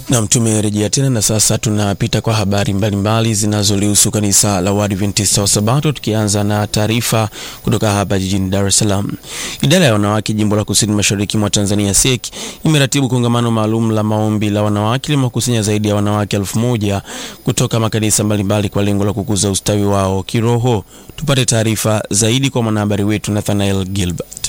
Nam, tumerejea tena na sasa tunapita kwa habari mbalimbali zinazolihusu kanisa la Waadventista wa Sabato, tukianza na taarifa kutoka hapa jijini Dar es Salaam. Idara ya wanawake jimbo la kusini mashariki mwa Tanzania SEC imeratibu kongamano maalum la maombi la wanawake limewakusanya zaidi ya wanawake elfu moja kutoka makanisa mbalimbali kwa lengo la kukuza ustawi wao kiroho. Tupate taarifa zaidi kwa mwanahabari wetu Nathanael Gilbert.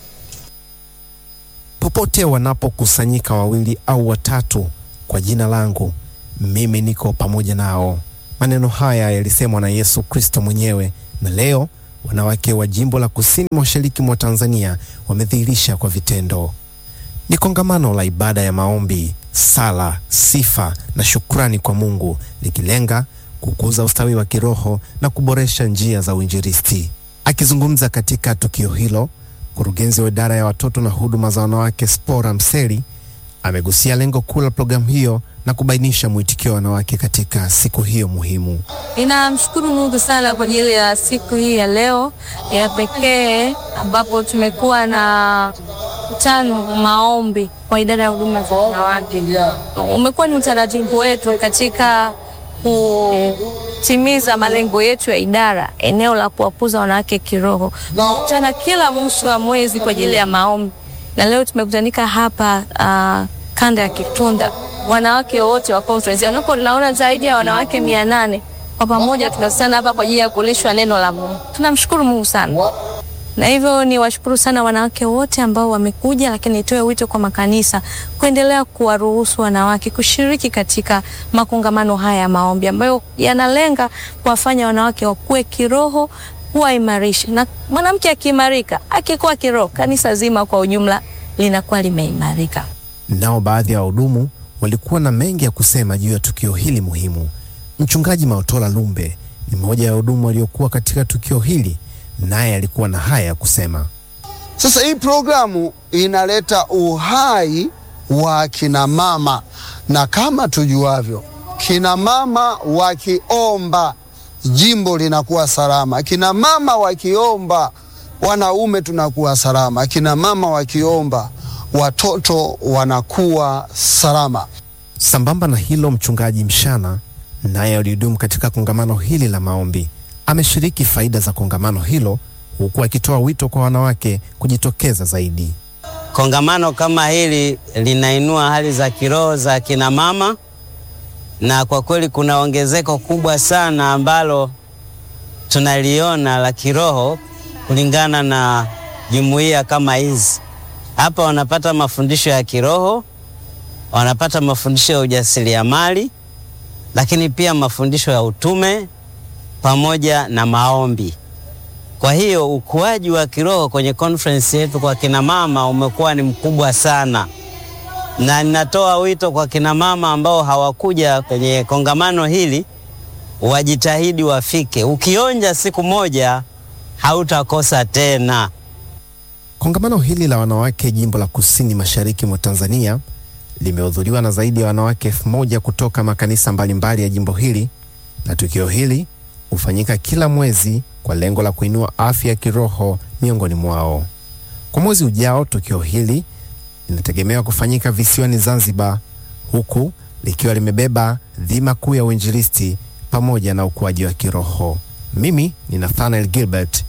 Popote wanapokusanyika wawili au watatu kwa jina langu, mimi niko pamoja nao. Maneno haya yalisemwa na Yesu Kristo mwenyewe, na leo wanawake wa jimbo la kusini mashariki mwa Tanzania wamedhihirisha kwa vitendo. Ni kongamano la ibada ya maombi, sala, sifa na shukrani kwa Mungu, likilenga kukuza ustawi wa kiroho na kuboresha njia za uinjilisti. Akizungumza katika tukio hilo, mkurugenzi wa idara ya watoto na huduma za wanawake Spora Mseli amegusia lengo kuu la programu hiyo na kubainisha mwitikio wa wanawake katika siku hiyo muhimu. Ninamshukuru Mungu sana kwa ajili ya siku hii ya leo ya pekee ambapo tumekuwa na mkutano maombi kwa idara ya huduma za wanawake. Umekuwa ni utaratibu wetu katika kutimiza malengo yetu ya idara, eneo la kuwakuza wanawake kiroho. Tunakutana kila mwisho wa mwezi kwa ajili ya maombi, na leo tumekutanika hapa uh, kanda ya Kitunda, wanawake wote wa conference, ambapo tunaona zaidi ya wanawake mia nane kwa pamoja tunakutana hapa kwa ajili ya kulishwa neno la Mungu. Tunamshukuru Mungu sana na hivyo ni washukuru sana wanawake wote ambao wamekuja, lakini nitoe wito kwa makanisa kuendelea kuwaruhusu wanawake kushiriki katika makongamano haya ya maombi ambayo yanalenga kuwafanya wanawake wakue kiroho, kuwaimarisha. Na mwanamke akiimarika, akikuwa kiroho, kanisa zima kwa ujumla linakuwa limeimarika. Nao baadhi ya wahudumu walikuwa na mengi ya kusema juu ya tukio hili muhimu. Mchungaji Maotola Lumbe ni mmoja ya wahudumu waliokuwa katika tukio hili, naye alikuwa na haya ya kusema. Sasa hii programu inaleta uhai wa kina mama, na kama tujuavyo, kina mama wakiomba jimbo linakuwa salama, kina mama wakiomba wanaume tunakuwa salama, kina mama wakiomba watoto wanakuwa salama. Sambamba na hilo, mchungaji Mshana naye alihudumu katika kongamano hili la maombi ameshiriki faida za kongamano hilo huku akitoa wito kwa wanawake kujitokeza zaidi. Kongamano kama hili linainua hali za kiroho za kina mama, na kwa kweli kuna ongezeko kubwa sana ambalo tunaliona la kiroho kulingana na jumuiya kama hizi. Hapa wanapata mafundisho ya kiroho, wanapata mafundisho ya ujasiriamali, lakini pia mafundisho ya utume pamoja na maombi. Kwa hiyo ukuaji wa kiroho kwenye conference yetu kwa kina mama umekuwa ni mkubwa sana, na ninatoa wito kwa kina mama ambao hawakuja kwenye kongamano hili wajitahidi wafike. Ukionja siku moja hautakosa tena. Kongamano hili la wanawake jimbo la kusini mashariki mwa Tanzania limehudhuriwa na zaidi ya wanawake elfu moja kutoka makanisa mbalimbali ya jimbo hili, na tukio hili hufanyika kila mwezi kwa lengo la kuinua afya ya kiroho miongoni mwao. Kwa mwezi ujao, tukio hili linategemewa kufanyika visiwani Zanzibar, huku likiwa limebeba dhima kuu ya uinjilisti pamoja na ukuaji wa kiroho. Mimi ni Nathanael Gilbert